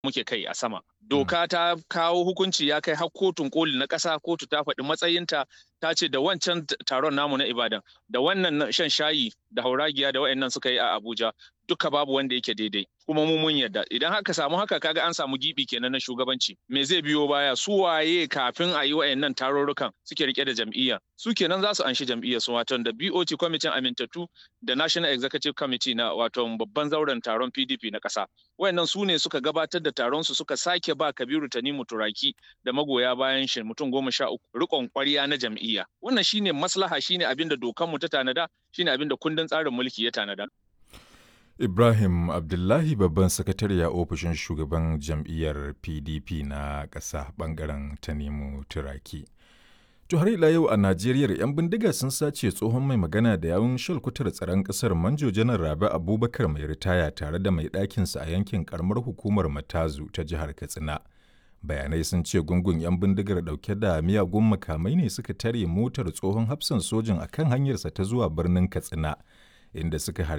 muke kai a sama. Doka ta kawo hukunci ya kai har kotun koli na ƙasa kotu ta faɗi matsayinta ta ce da wancan taron namu na Ibadan da wannan shan shayi da hauragiya da wayannan suka yi a Abuja duka babu wanda yake daidai kuma mu mun yarda idan haka samu haka kaga an samu gibi kenan na shugabanci me zai biyo baya su waye kafin a yi wayannan tarurrukan suke rike da jam'iyya su kenan za su anshi jam'iyyar su wato da BOT kwamitin amintattu da National Executive Committee na wato babban zauren taron PDP na ƙasa wayannan su ne suka gabatar da taron su suka sake ba Kabiru Tanimu Turaki da magoya bayan shi mutum goma sha uku rikon ƙwarya na jam'iyya wannan shine maslaha shine abin da dokanmu ta tanada shine abin da kundin tsarin mulki ya tanada Ibrahim Abdullahi babban sakatare a ofishin shugaban jam'iyyar PDP na ƙasa ɓangaren Tanimu Turaki. To har ila yau a Najeriya 'yan bindiga sun sace tsohon mai magana da yawun shalkutar tsaron ƙasar Manjo Janar Rabi Abubakar mai ritaya tare da mai ɗakinsa a yankin karamar hukumar Matazu ta jihar Katsina. Bayanai sun ce gungun 'yan bindigar ɗauke da miyagun makamai ne suka tare motar tsohon hafsan sojin akan hanyarsa ta zuwa birnin Katsina. inda suka